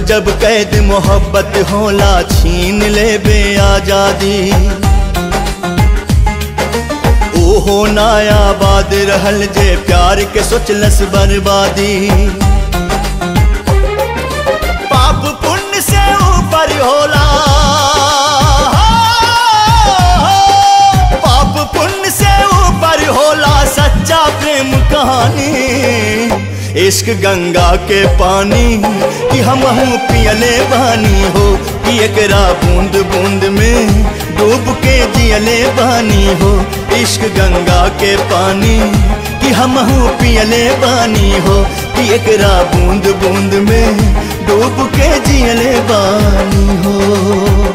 जब कैद मोहब्बत होला छीन ले बे आजादी ओहो नायाबाद रहल जे प्यार के सोचलस बर्बादी पाप पुण्य से ऊपर होला पाप पुण्य से ऊपर होला सच्चा प्रेम कहानी इश्क गंगा के पानी कि हम पियले बानी हो कि एकरा बूंद बूंद में डूब के जियले बानी हो इश्क गंगा के पानी कि हम पियले बानी हो कि एकरा बूंद बूंद में डूब के जियले बानी हो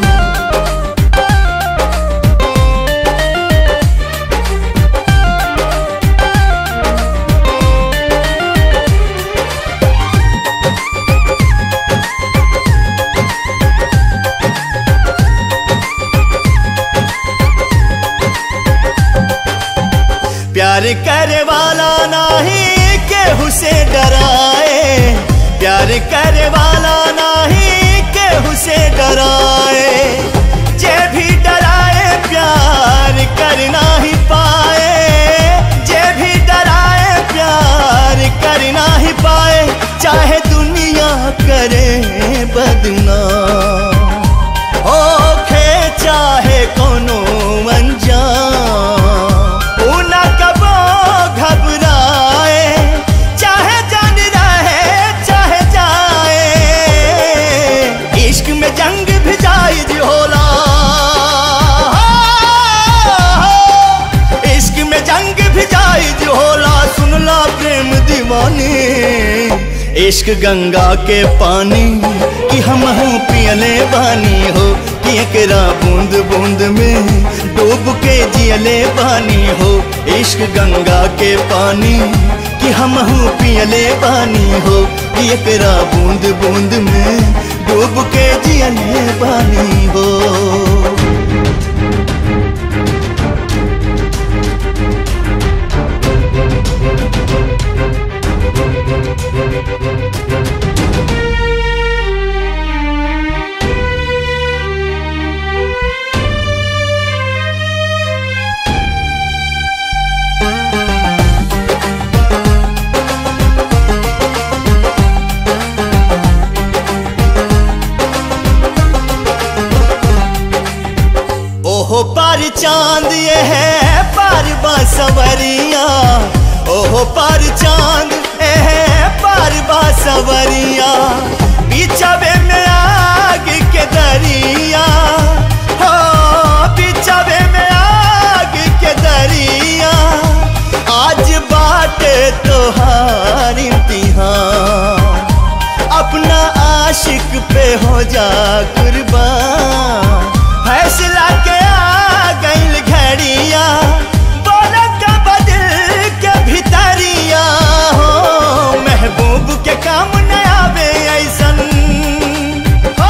प्यार करे वाला नहीं केहू से डराए प्यार करे वाला नहीं केहू से डराए जे भी डराए प्यार करना ही पाए जे भी डराए प्यार करना ही पाए चाहे दुनिया करे बदनाम ओखे चाहे कोनो अनजान ऊ न कबो घबराए चाहे जान रहे चाहे जाए इश्क में जंग भी जायज होला इश्क में जंग भी जायज होला सुनला प्रेम दीवानी इश्क गंगा के पानी कि हम पियले बानी हो कि एकरा बूंद बूंद में डूब के जियले बानी हो इश्क गंगा के पानी कि हम पियले बानी हो कि एकरा बूंद बूंद में डूब के जियले बानी हो ओहो पर चांद ये है पर बासवरिया ओहो पर चांद ये है पर बासवरिया बिछावे में आग के दरिया हो बिछावे में आग के दरिया आज बाटे तोहार इम्तिहान अपना आशिक पे हो जा कुर्बान फैसला के आ गईल घड़िया बोला का बदल के भितरिया हो महबूब के काम न आवे ऐसन हो,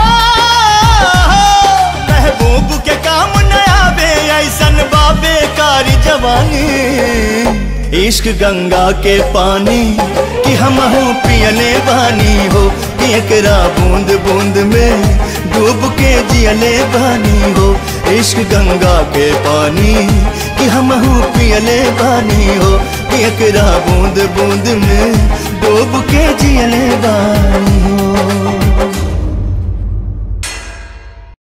महबूब के काम न आवे ऐसन बाबे कारी जवानी इश्क गंगा के पानी कि हम पियले बानी हो कि एकरा बूंद बूंद में डूब के जियले बानी हो इश्क गंगा के पानी कि हम पियले बानी हो कि एकरा बूंद बूंद में डूब के जियले बानी